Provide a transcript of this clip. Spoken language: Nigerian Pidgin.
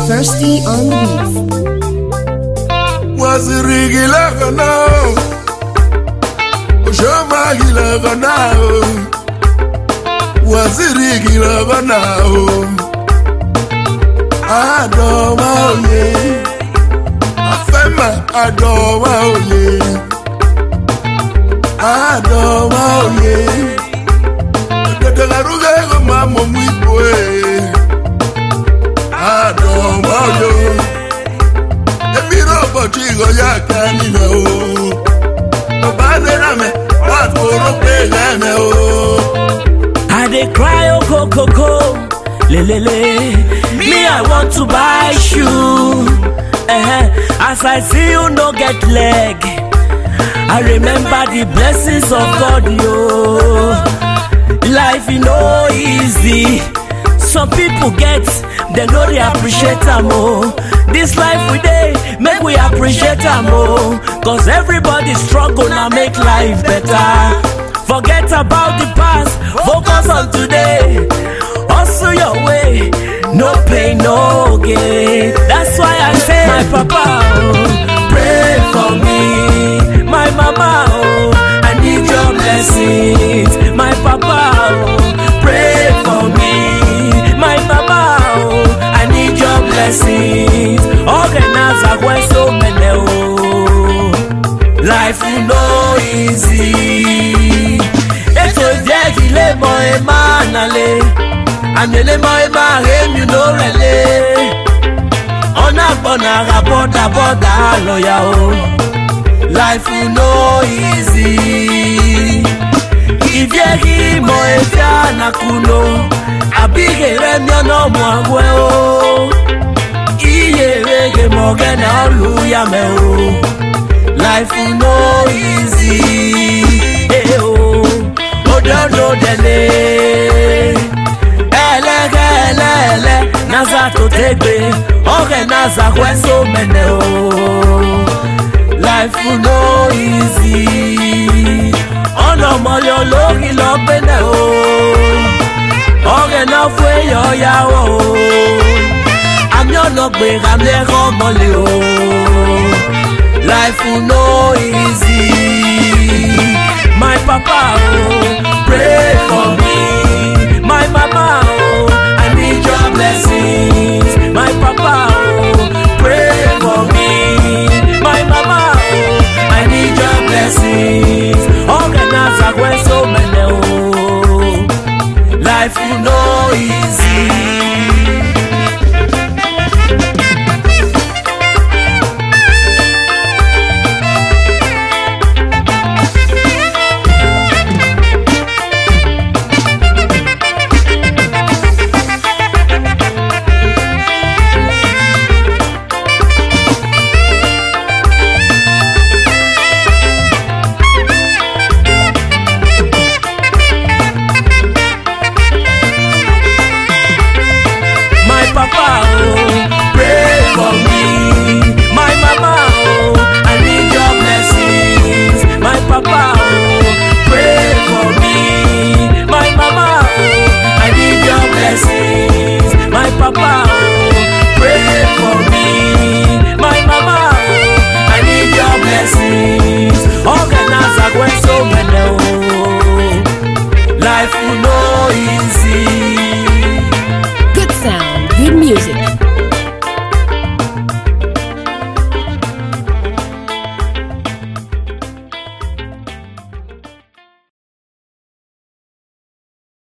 Thirsty on the beats. waziri lagana oshomagi lagana waziri lagana adoma oye afema adoma oye adoma oye dedelaruge mamo mwibwe adoma oye ebiro ụbọchị ịghọ ya aka niile o ọba adịra me wakporo kpe eme o I dey cry oh co co co lelele. Me I want to buy shoe. Eh, as I see you no get leg. I remember the blessings of God yo. Life e no easy. Some people get dem no dey appreciate am o. This life we dey make we appreciate am o. Cause everybody struggle na make life better. Forget about the past, focus on today. Hustle your way, no pain, no gain. That's why I say, my papa, oh, pray for me. My mama, oh, I need your blessings. My papa, oh, pray for me. My mama, oh, I need your blessings. Organize a way so many, oh. Life no easy. Ètò ìdíyẹ́gilé mọ ẹ máa nalé. Àmìlẹ́ mọ ẹ máa rémi ló rẹ̀lé. Ọ̀nà àgbọ̀nà àrà bọ́dà bọ́dà lọ́yà o. Life no easy. Ìdíyẹ́gi mọ efi ànàkùnò. Àbíkè rẹ̀ mi ọ̀nà ọmọ àgọ́ o. Iye rege mọ gẹ́nà ọ̀lùyàmẹ̀ o. Life no easy. Hey, oh. Ododo dele. Elege elele. Naza to tegbe. Oge naza kweso mene o. Life no easy. Ọ̀nà mọ̀lẹ́ olórí lọ gbẹ́nẹ̀ o. Oge náà fún èèyàn yàwó o. Àmì ọ̀nà gbèrà mẹ́rọ̀ mọ́lẹ̀ o. Life no easy. My papa, oh, pray for me. My mama, oh, I need your blessings. My papa, oh, pray for me. My mama, oh, I need your blessings. Organize a way so many, oh. Life no easy. My papa, oh, pray for me. My mama, oh, I need your blessings. My papa, oh, pray for me. My mama, oh, I need your blessings. My papa, oh, pray for me. My mama, oh, I need your blessings. Organize a way so many, oh. Life no easy. Good sound, good music.